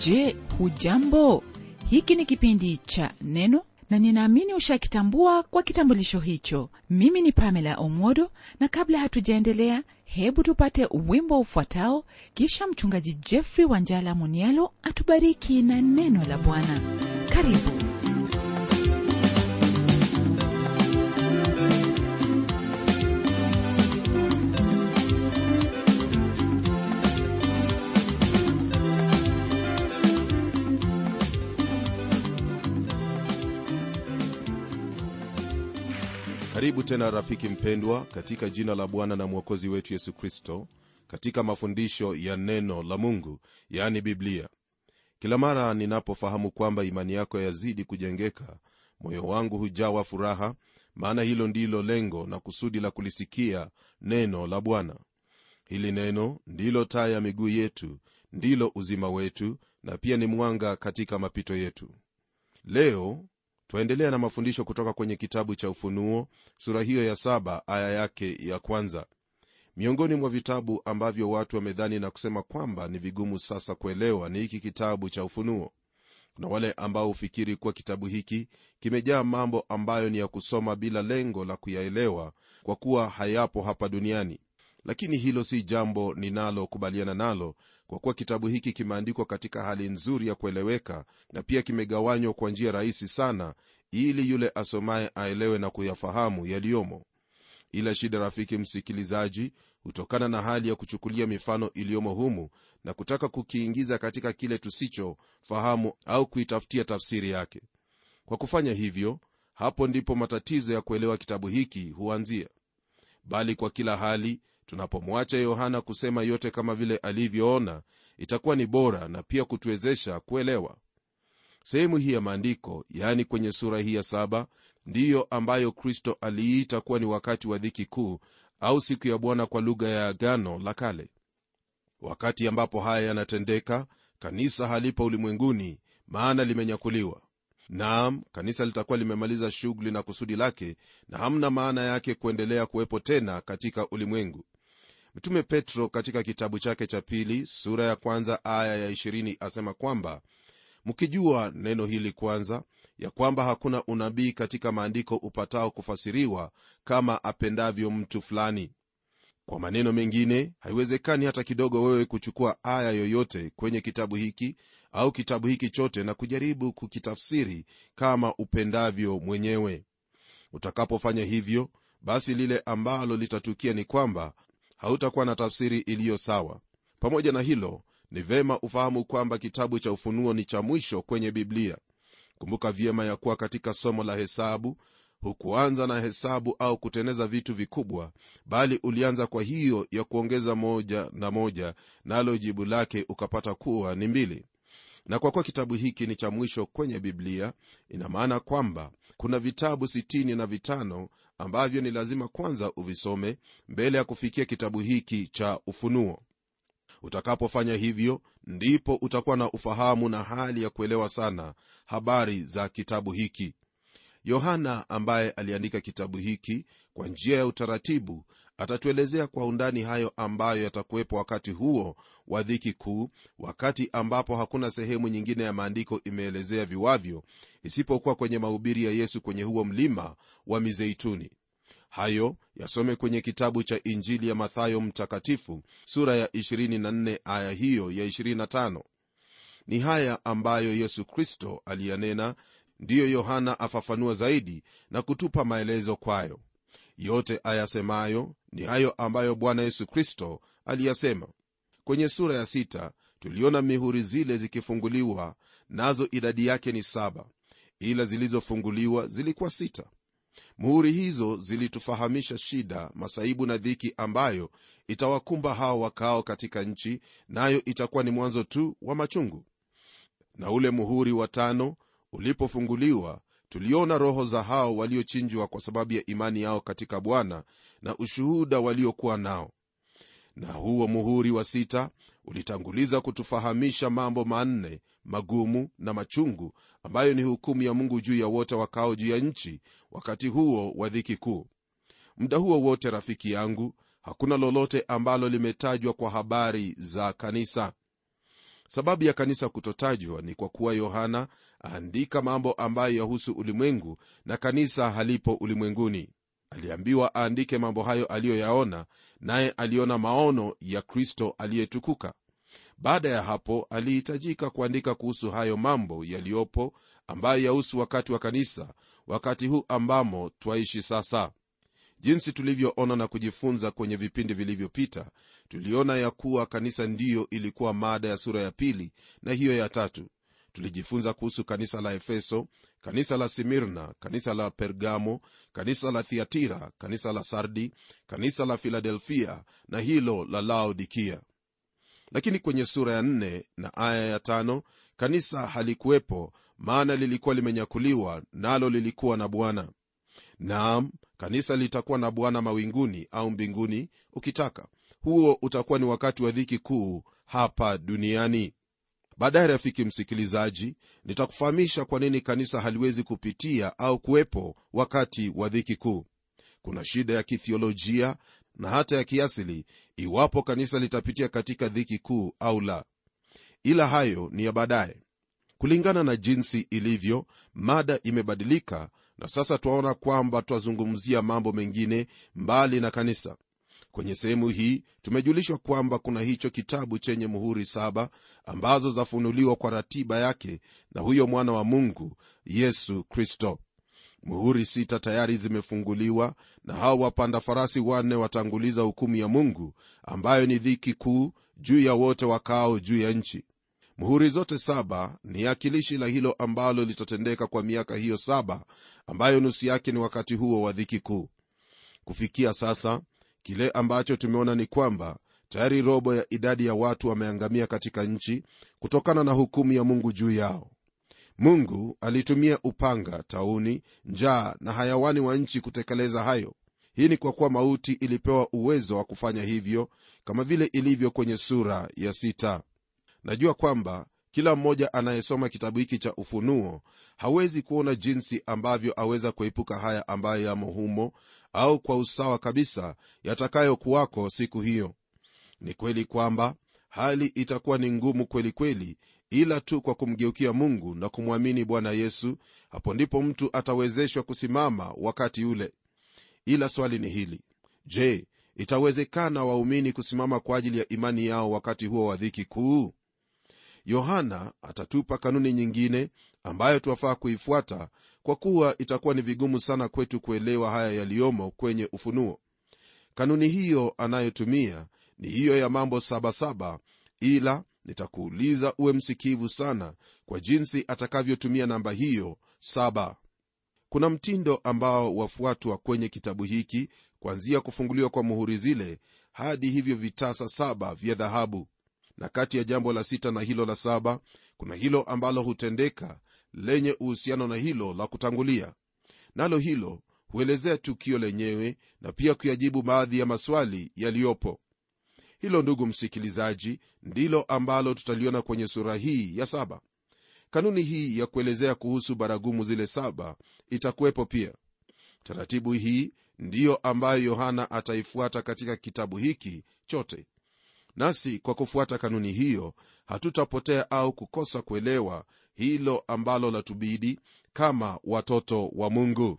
je hujambo hiki ni kipindi cha neno na ninaamini ushakitambua kwa kitambulisho hicho mimi ni pamela omwodo na kabla hatujaendelea hebu tupate wimbo ufuatao kisha mchungaji jeffrey wanjala munialo atubariki na neno la bwana karibu karibu tena rafiki mpendwa katika jina la bwana na mwokozi wetu yesu kristo katika mafundisho ya neno la mungu yaani biblia kila mara ninapofahamu kwamba imani yako yazidi kujengeka moyo wangu hujawa furaha maana hilo ndilo lengo na kusudi la kulisikia neno la bwana hili neno ndilo taa ya miguu yetu ndilo uzima wetu na pia ni mwanga katika mapito yetu leo twaendelea na mafundisho kutoka kwenye kitabu cha ufunuo sura hiyo ya saba aya yake ya kwanza miongoni mwa vitabu ambavyo watu wamedhani na kusema kwamba ni vigumu sasa kuelewa ni hiki kitabu cha ufunuo kuna wale ambao hufikiri kuwa kitabu hiki kimejaa mambo ambayo ni ya kusoma bila lengo la kuyaelewa kwa kuwa hayapo hapa duniani lakini hilo si jambo ninalokubaliana nalo kwa kuwa kitabu hiki kimeandikwa katika hali nzuri ya kueleweka na pia kimegawanywa kwa njia rahisi sana ili yule asomaye aelewe na kuyafahamu yaliyomo ila shida rafiki msikilizaji hutokana na hali ya kuchukulia mifano iliyomo humu na kutaka kukiingiza katika kile tusichofahamu au kuitafutia tafsiri yake kwa kufanya hivyo hapo ndipo matatizo ya kuelewa kitabu hiki huanzia bali kwa kila hali tunapomwacha yohana kusema yote kama vile alivyoona itakuwa ni bora na pia kutuwezesha kuelewa sehemu hii ya maandiko yaani kwenye sura hii ya saba ndiyo ambayo kristo aliita kuwa ni wakati wa dhiki kuu au siku ya bwana kwa lugha ya agano la kale wakati ambapo haya yanatendeka kanisa halipo ulimwenguni maana limenyakuliwa naam kanisa litakuwa limemaliza shughuli na kusudi lake na hamna maana yake kuendelea kuwepo tena katika ulimwengu mtume petro katika kitabu chake cha pili sura ya kwanza aya ya 20 asema kwamba mkijua neno hili kwanza ya kwamba hakuna unabii katika maandiko upatao kufasiriwa kama apendavyo mtu fulani kwa maneno mengine haiwezekani hata kidogo wewe kuchukua aya yoyote kwenye kitabu hiki au kitabu hiki chote na kujaribu kukitafsiri kama upendavyo mwenyewe utakapofanya hivyo basi lile ambalo litatukia ni kwamba hautakuwa na tafsiri iliyo sawa pamoja na hilo ni vema ufahamu kwamba kitabu cha ufunuo ni cha mwisho kwenye biblia kumbuka vyema ya kuwa katika somo la hesabu hukuanza na hesabu au kuteneza vitu vikubwa bali ulianza kwa hiyo ya kuongeza moja na moja nalo na jibu lake ukapata kuwa ni mbili na kwa kuwa kitabu hiki ni cha mwisho kwenye biblia ina maana kwamba kuna vitabu sitini na vitano ambavyo ni lazima kwanza uvisome mbele ya kufikia kitabu hiki cha ufunuo utakapofanya hivyo ndipo utakuwa na ufahamu na hali ya kuelewa sana habari za kitabu hiki yohana ambaye aliandika kitabu hiki kwa njia ya utaratibu atatuelezea kwa undani hayo ambayo yatakuwepo wakati huo wa dhiki kuu wakati ambapo hakuna sehemu nyingine ya maandiko imeelezea viwavyo isipokuwa kwenye mahubiri ya yesu kwenye huo mlima wa mizeituni hayo yasome kwenye kitabu cha injili ya mathayo mtakatifu sura ya 24 aya hiyo ya 25 ni haya ambayo yesu kristo aliyanena ndiyo yohana afafanua zaidi na kutupa maelezo kwayo yote ayasemayo ni hayo ambayo bwana yesu kristo aliyasema kwenye sura ya sita tuliona mihuri zile zikifunguliwa nazo idadi yake ni saba ila zilizofunguliwa zilikuwa sita muhuri hizo zilitufahamisha shida masaibu na dhiki ambayo itawakumba hao wakaao katika nchi nayo itakuwa ni mwanzo tu wa machungu na ule muhuri wa tano ulipofunguliwa tuliona roho za hao waliochinjwa kwa sababu ya imani yao katika bwana na ushuhuda waliokuwa nao na huo muhuri wa sita ulitanguliza kutufahamisha mambo manne magumu na machungu ambayo ni hukumu ya mungu juu ya wote wakao juu ya nchi wakati huo wa dhiki kuu muda huo wote rafiki yangu hakuna lolote ambalo limetajwa kwa habari za kanisa sababu ya kanisa kutotajwa ni kwa kuwa yohana aandika mambo ambayo yahusu ulimwengu na kanisa halipo ulimwenguni aliambiwa aandike mambo hayo aliyoyaona naye aliona maono ya kristo aliyetukuka baada ya hapo alihitajika kuandika kuhusu hayo mambo yaliyopo ambayo yahusu wakati wa kanisa wakati huu ambamo twaishi sasa jinsi tulivyoona na kujifunza kwenye vipindi vilivyopita tuliona ya kuwa kanisa ndiyo ilikuwa mada ya sura ya pili na hiyo ya tatu tulijifunza kuhusu kanisa la efeso kanisa la simirna kanisa la pergamo kanisa la thiatira kanisa la sardi kanisa la filadelfia na hilo la laodikia lakini kwenye sura ya nne na aya ya tano kanisa halikuwepo maana lilikuwa limenyakuliwa nalo lilikuwa na bwana naam kanisa litakuwa na bwana mawinguni au mbinguni ukitaka huo utakuwa ni wakati wa dhiki kuu hapa duniani baadaye rafiki msikilizaji nitakufahamisha kwa nini kanisa haliwezi kupitia au kuwepo wakati wa dhiki kuu kuna shida ya kithiolojia na hata ya kiasili iwapo kanisa litapitia katika dhiki kuu au la ila hayo ni ya baadaye kulingana na jinsi ilivyo mada imebadilika na sasa twaona kwamba twazungumzia mambo mengine mbali na kanisa kwenye sehemu hii tumejulishwa kwamba kuna hicho kitabu chenye muhuri saba ambazo zafunuliwa kwa ratiba yake na huyo mwana wa mungu yesu kristo muhuri sita tayari zimefunguliwa na hao wapanda farasi wanne watanguliza hukumu ya mungu ambayo ni dhiki kuu juu ya wote wakaao juu ya nchi muhuri zote saba ni akilishi la hilo ambalo litatendeka kwa miaka hiyo saba ambayo nusu yake ni wakati huo wa dhiki kuu kufikia sasa kile ambacho tumeona ni kwamba tayari robo ya idadi ya watu wameangamia katika nchi kutokana na hukumu ya mungu juu yao mungu alitumia upanga tauni njaa na hayawani wa nchi kutekeleza hayo hii ni kwa kuwa mauti ilipewa uwezo wa kufanya hivyo kama vile ilivyo kwenye sura ya sita najua kwamba kila mmoja anayesoma kitabu hiki cha ufunuo hawezi kuona jinsi ambavyo aweza kuepuka haya ambayo yamo humo au kwa usawa kabisa yatakayokuwako siku hiyo ni kweli kwamba hali itakuwa ni ngumu kweli kweli ila tu kwa kumgeukia mungu na kumwamini bwana yesu hapo ndipo mtu atawezeshwa kusimama wakati ule ila swali ni hili je itawezekana waumini kusimama kwa ajili ya imani yao wakati huo wa dhiki kuu yohana atatupa kanuni nyingine ambayo twafaa kuifuata kwa kuwa itakuwa ni vigumu sana kwetu kuelewa haya yaliyomo kwenye ufunuo kanuni hiyo anayotumia ni hiyo ya mambo sabasaba ila nitakuuliza uwe msikivu sana kwa jinsi atakavyotumia namba hiyo saba kuna mtindo ambao wafuatwa kwenye kitabu hiki kuanzia kufunguliwa kwa muhuri zile hadi hivyo vitasa saba vya dhahabu na kati ya jambo la sita na hilo la saba kuna hilo ambalo hutendeka lenye uhusiano na hilo la kutangulia nalo hilo huelezea tukio lenyewe na pia kuyajibu baadhi ya maswali yaliyopo hilo ndugu msikilizaji ndilo ambalo tutaliona kwenye sura hii ya saba kanuni hii ya kuelezea kuhusu baragumu zile saba itakuwepo pia taratibu hii ndiyo ambayo yohana ataifuata katika kitabu hiki chote nasi kwa kufuata kanuni hiyo hatutapotea au kukosa kuelewa hilo ambalo latubidi kama watoto wa mungu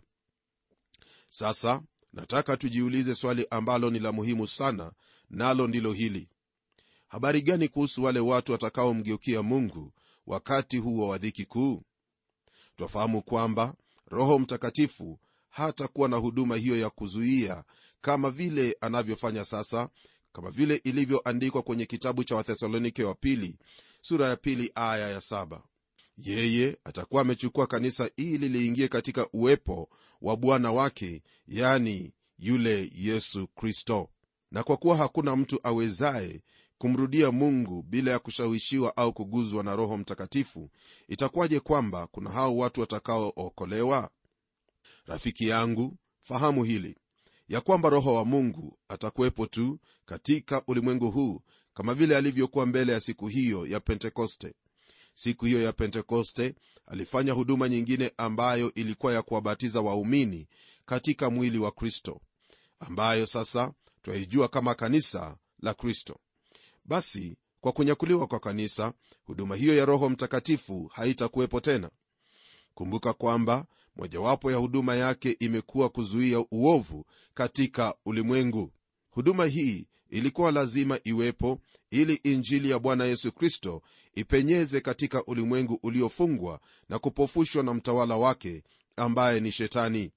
sasa nataka tujiulize swali ambalo ni la muhimu sana nalo ndilo hili habari gani kuhusu wale watu watakaomgeukia mungu wakati huo wa dhiki kuu twafahamu kwamba roho mtakatifu hatakuwa na huduma hiyo ya kuzuia kama vile anavyofanya sasa kama vile ilivyoandikwa kwenye kitabu cha wathesalonike wa pili sura ya pili aya ya saba yeye atakuwa amechukua kanisa ili liingie katika uwepo wa bwana wake yani yule yesu kristo na kwa kuwa hakuna mtu awezaye kumrudia mungu bila ya kushawishiwa au kuguzwa na roho mtakatifu itakuwaje kwamba kuna hao watu watakaookolewa rafiki yangu fahamu hili ya kwamba roho wa mungu atakuwepo tu katika ulimwengu huu kama vile alivyokuwa mbele ya siku hiyo ya pentekoste siku hiyo ya pentekoste alifanya huduma nyingine ambayo ilikuwa ya kuwabatiza waumini katika mwili wa kristo ambayo sasa twaijua kama kanisa la kristo basi kwa kunyakuliwa kwa kanisa huduma hiyo ya roho mtakatifu haitakuwepo tena kumbuka kwamba mojawapo ya huduma yake imekuwa kuzuia uovu katika ulimwengu huduma hii ilikuwa lazima iwepo ili injili ya bwana yesu kristo ipenyeze katika ulimwengu uliofungwa na kupofushwa na mtawala wake ambaye ni shetani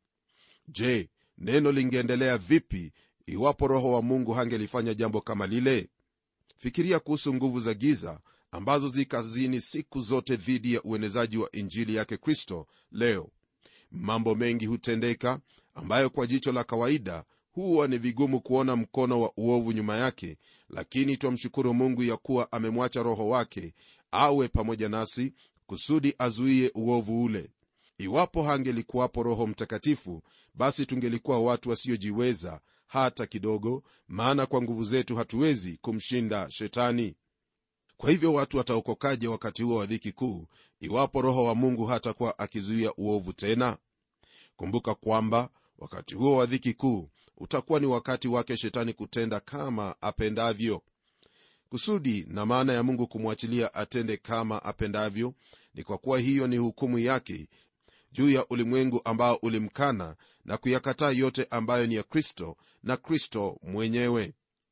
je neno lingeendelea vipi iwapo roho wa mungu hangelifanya jambo kama lile fikiria kuhusu nguvu za giza ambazo zikazini siku zote dhidi ya uenezaji wa injili yake kristo leo mambo mengi hutendeka ambayo kwa jicho la kawaida huwa ni vigumu kuona mkono wa uovu nyuma yake lakini twamshukuru mungu ya kuwa amemwacha roho wake awe pamoja nasi kusudi azuie uovu ule iwapo hangelikuwapo roho mtakatifu basi tungelikuwa watu wasiojiweza hata kidogo maana kwa nguvu zetu hatuwezi kumshinda shetani kwa hivyo watu wataokokaje wakati huo wa dhiki kuu iwapo roho wa mungu hatakuwa akizuia uovu tena kumbuka kwamba wakati huo wa dhiki kuu utakuwa ni wakati wake shetani kutenda kama apendavyo kusudi na maana ya mungu kumwachilia atende kama apendavyo ni kwa kuwa hiyo ni hukumu yake juu ya ulimwengu ambao ulimkana na kuyakataa yote ambayo ni ya kristo na kristo mwenyewe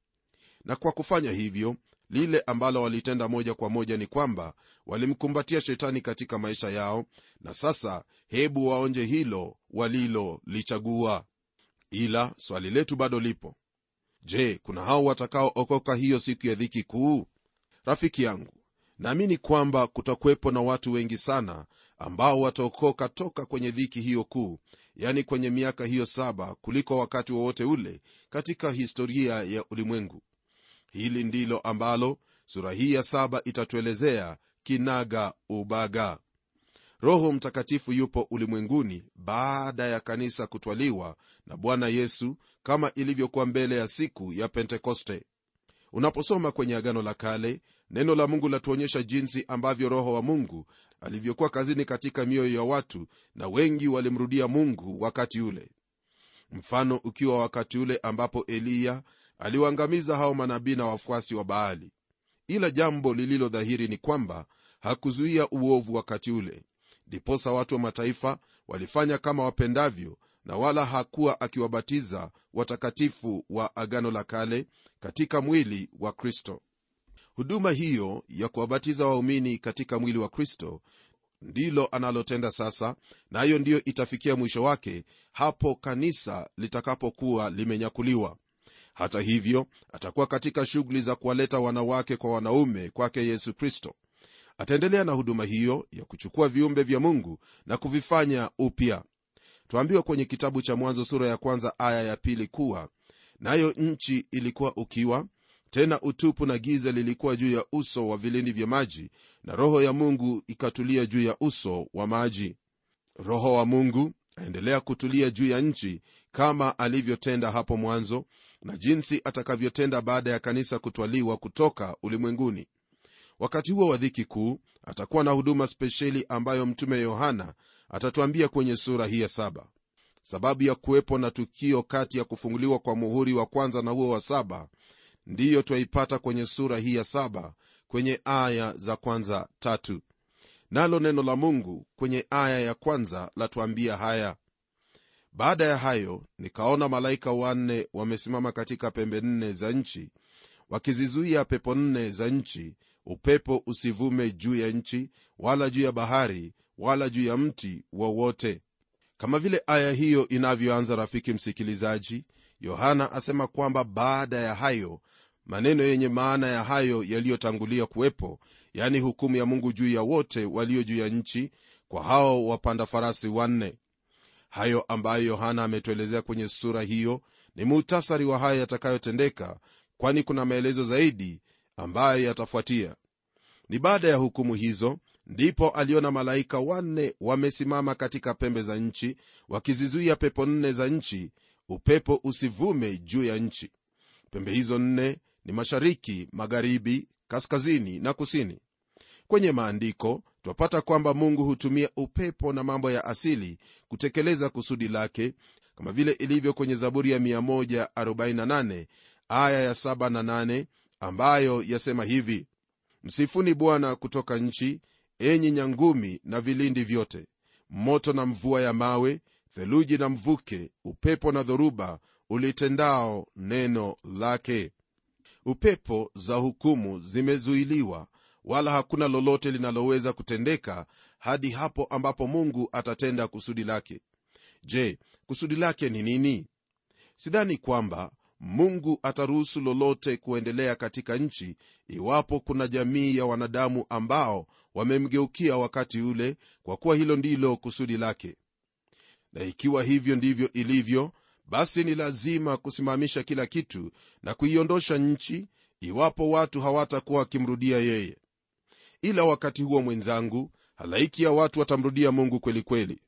na kwa kufanya hivyo lile ambalo walitenda moja kwa moja ni kwamba walimkumbatia shetani katika maisha yao na sasa hebu waonje hilo walilolichagua ila swali letu bado lipo je kuna hao watakaookoka hiyo siku ya dhiki kuu rafiki yangu naamini kwamba kutakuwepo na watu wengi sana ambao wataokoka toka kwenye dhiki hiyo kuu yani kwenye miaka hiyo saba kuliko wakati wowote ule katika historia ya ulimwengu hili ndilo ambalo sura hii ya saba itatuelezea kinaga ubaga roho mtakatifu yupo ulimwenguni baada ya kanisa kutwaliwa na bwana yesu kama ilivyokuwa mbele ya siku ya pentekoste unaposoma kwenye agano la kale neno la mungu latuonyesha jinsi ambavyo roho wa mungu alivyokuwa kazini katika mioyo ya watu na wengi walimrudia mungu wakati ule mfano ukiwa wakati ule ambapo eliya aliwaangamiza hao manabii na wafuasi wa baali ila jambo lililo dhahiri ni kwamba hakuzuia uovu wakati ule ndiposa watu wa mataifa walifanya kama wapendavyo na wala hakuwa akiwabatiza watakatifu wa agano la kale katika mwili wa kristo huduma hiyo ya kuwabatiza waumini katika mwili wa kristo ndilo analotenda sasa nayo na ndiyo itafikia mwisho wake hapo kanisa litakapokuwa limenyakuliwa hata hivyo atakuwa katika shughuli za kuwaleta wanawake kwa wanaume kwake yesu kristo ataendelea na huduma hiyo ya kuchukua viumbe vya mungu na kuvifanya upya twaambiwa kwenye kitabu cha mwanzo sura ya kwanza aya ya pili kuwa nayo nchi ilikuwa ukiwa tena utupu na giza lilikuwa juu ya uso wa vilindi vya maji na roho ya mungu ikatulia juu ya uso wa maji roho wa mungu aendelea kutulia juu ya nchi kama alivyotenda hapo mwanzo na jinsi atakavyotenda baada ya kanisa kutwaliwa kutoka ulimwenguni wakati huo wa dhiki kuu atakuwa na huduma spesheli ambayo mtume yohana atatuambia kwenye sura hii ya saba sababu ya kuwepo na tukio kati ya kufunguliwa kwa muhuri wa kwanza na huo wa saba ndiyo twaipata kwenye sura hii ya saba kwenye aya za kwanza tatu nalo neno la mungu kwenye aya ya kwanza latuambia haya baada ya hayo nikaona malaika wanne wamesimama katika pembe nne za nchi wakizizuia pepo nne za nchi upepo usivume juu ya nchi wala juu ya bahari wala juu ya mti wowote kama vile aya hiyo inavyoanza rafiki msikilizaji yohana asema kwamba baada ya hayo maneno yenye maana ya hayo yaliyotangulia kuwepo yani hukumu ya mungu juu ya wote walio juu ya nchi kwa hao wapanda farasi wanne hayo ambayo yohana ametuelezea kwenye sura hiyo ni muhtasari wa hayo yatakayotendeka kwani kuna maelezo zaidi ambayo yatafuatia ni baada ya hukumu hizo ndipo aliona malaika wanne wamesimama katika pembe za nchi wakizizuia pepo nne za nchi upepo usivume juu ya nchi pembe hizo nne ni mashariki magharibi kaskazini na kusini kwenye maandiko twapata kwamba mungu hutumia upepo na mambo ya asili kutekeleza kusudi lake kama vile ilivyo kwenye zaburi ya 148 aya ya 7 na 8 ambayo yasema hivi msifuni bwana kutoka nchi enyi nyangumi na vilindi vyote moto na mvua ya mawe theluji na mvuke upepo na dhoruba ulitendao neno lake upepo za hukumu zimezuiliwa wala hakuna lolote linaloweza kutendeka hadi hapo ambapo mungu atatenda kusudi lake je kusudi lake ni nini sidhani kwamba mungu ataruhusu lolote kuendelea katika nchi iwapo kuna jamii ya wanadamu ambao wamemgeukia wakati ule kwa kuwa hilo ndilo kusudi lake na ikiwa hivyo ndivyo ilivyo basi ni lazima kusimamisha kila kitu na kuiondosha nchi iwapo watu hawatakuwa wakimrudia yeye ila wakati huo mwenzangu halaiki ya watu watamrudia mungu kweli kweli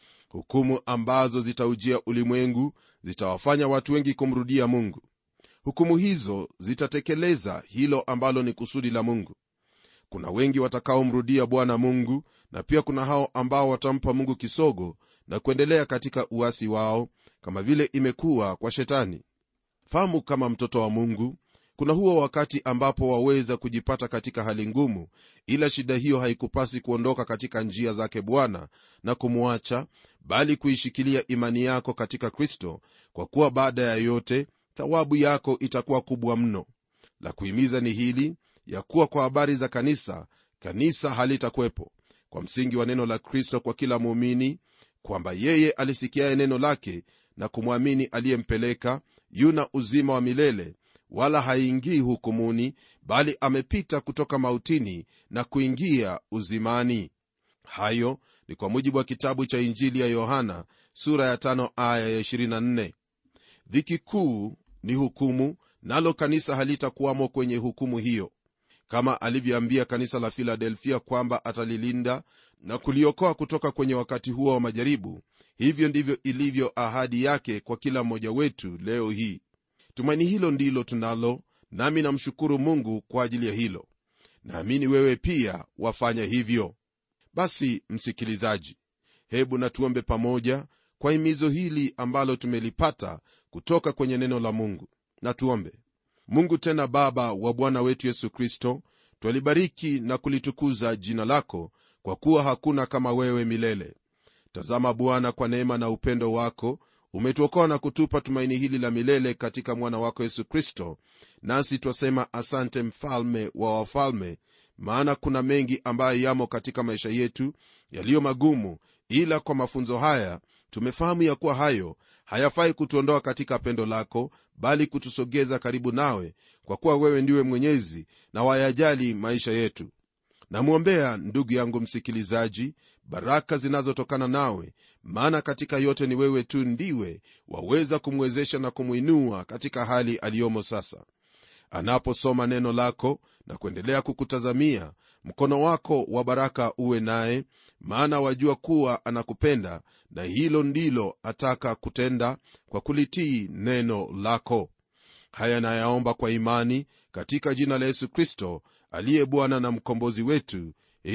hukumu ambazo zitaujia ulimwengu zitawafanya watu wengi kumrudia mungu hukumu hizo zitatekeleza hilo ambalo ni kusudi la mungu kuna wengi watakaomrudia bwana mungu na pia kuna hao ambao watampa mungu kisogo na kuendelea katika uasi wao kama vile imekuwa kwa shetani fahamu kama mtoto wa mungu kuna huo wakati ambapo waweza kujipata katika hali ngumu ila shida hiyo haikupasi kuondoka katika njia zake bwana na kumwacha bali kuishikilia imani yako katika kristo kwa kuwa baada ya yote thawabu yako itakuwa kubwa mno la kuhimiza ni hili ya kuwa kwa habari za kanisa kanisa halitakuwepo kwa msingi wa neno la kristo kwa kila muumini kwamba yeye alisikiaye neno lake na kumwamini aliyempeleka yuna uzima wa milele wala haingii hukumuni bali amepita kutoka mautini na kuingia uzimani hayo ni kwa mujibu wa kitabu cha injili ya yohana sura ya tano aya ya 24 dhiki kuu ni hukumu nalo kanisa halitakuwamo kwenye hukumu hiyo kama alivyoambia kanisa la filadelfia kwamba atalilinda na kuliokoa kutoka kwenye wakati huo wa majaribu hivyo ndivyo ilivyo ahadi yake kwa kila mmoja wetu leo hii tumaini hilo ndilo tunalo nami namshukuru mungu kwa ajili ya hilo naamini wewe pia wafanya hivyo basi msikilizaji hebu natuombe pamoja kwa himizo hili ambalo tumelipata kutoka kwenye neno la mungu na tuombe mungu tena baba wa bwana wetu yesu kristo twalibariki na kulitukuza jina lako kwa kuwa hakuna kama wewe milele tazama bwana kwa neema na upendo wako umetuokoa na kutupa tumaini hili la milele katika mwana wako yesu kristo nasi twasema asante mfalme wa wafalme maana kuna mengi ambayo yamo katika maisha yetu yaliyo magumu ila kwa mafunzo haya tumefahamu ya kuwa hayo hayafai kutuondoa katika pendo lako bali kutusogeza karibu nawe kwa kuwa wewe ndiwe mwenyezi na wayajali maisha yetu namwombea ndugu yangu msikilizaji baraka zinazotokana nawe maana katika yote ni wewe tu ndiwe waweza kumwezesha na kumwinua katika hali aliyomo sasa anaposoma neno lako na kuendelea kukutazamia mkono wako wa baraka uwe naye maana wajua kuwa anakupenda na hilo ndilo ataka kutenda kwa kulitii neno lako haya nayaomba kwa imani katika jina la yesu kristo aliye bwana na mkombozi wetu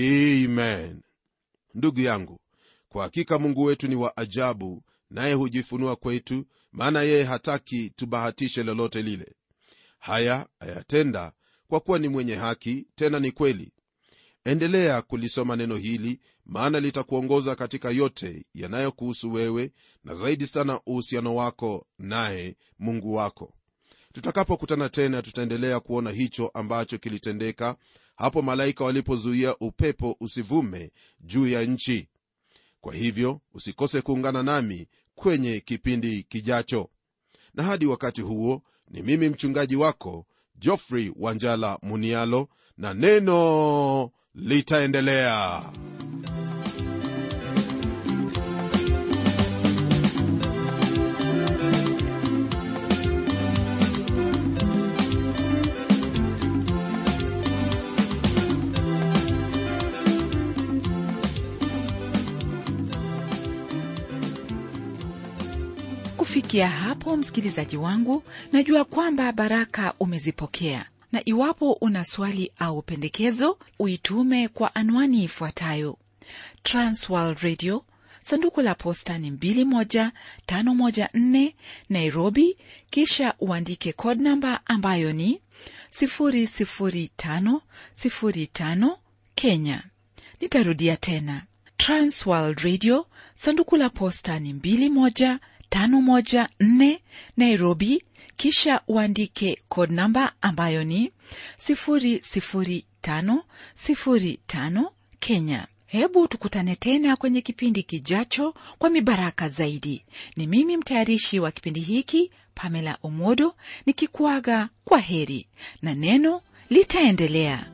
amen ndugu yangu kwa hakika mungu wetu ni wa ajabu naye hujifunua kwetu maana yeye hataki tubahatishe lolote lile haya ayatenda kwa kuwa ni mwenye haki tena ni kweli endelea kulisoma neno hili maana litakuongoza katika yote yanayokuhusu wewe na zaidi sana uhusiano wako naye mungu wako tutakapokutana tena tutaendelea kuona hicho ambacho kilitendeka hapo malaika walipozuia upepo usivume juu ya nchi kwa hivyo usikose kuungana nami kwenye kipindi kijacho na hadi wakati huo ni mimi mchungaji wako jofrey wanjala munialo na neno litaendelea kufikia hapo msikilizaji wangu najua kwamba baraka umezipokea na iwapo una swali au pendekezo uitume kwa anwani ifuatayo transworld radio sanduku la posta ni 21514 nairobi kisha uandike code namba ambayo ni 00505 kenya nitarudia tena transworld radio sanduku la posta ni 21514 nairobi kisha uandike code namba ambayo ni 00505 kenya hebu tukutane tena kwenye kipindi kijacho kwa mibaraka zaidi ni mimi mtayarishi wa kipindi hiki pamela omodo nikikuaga kwa heri na neno litaendelea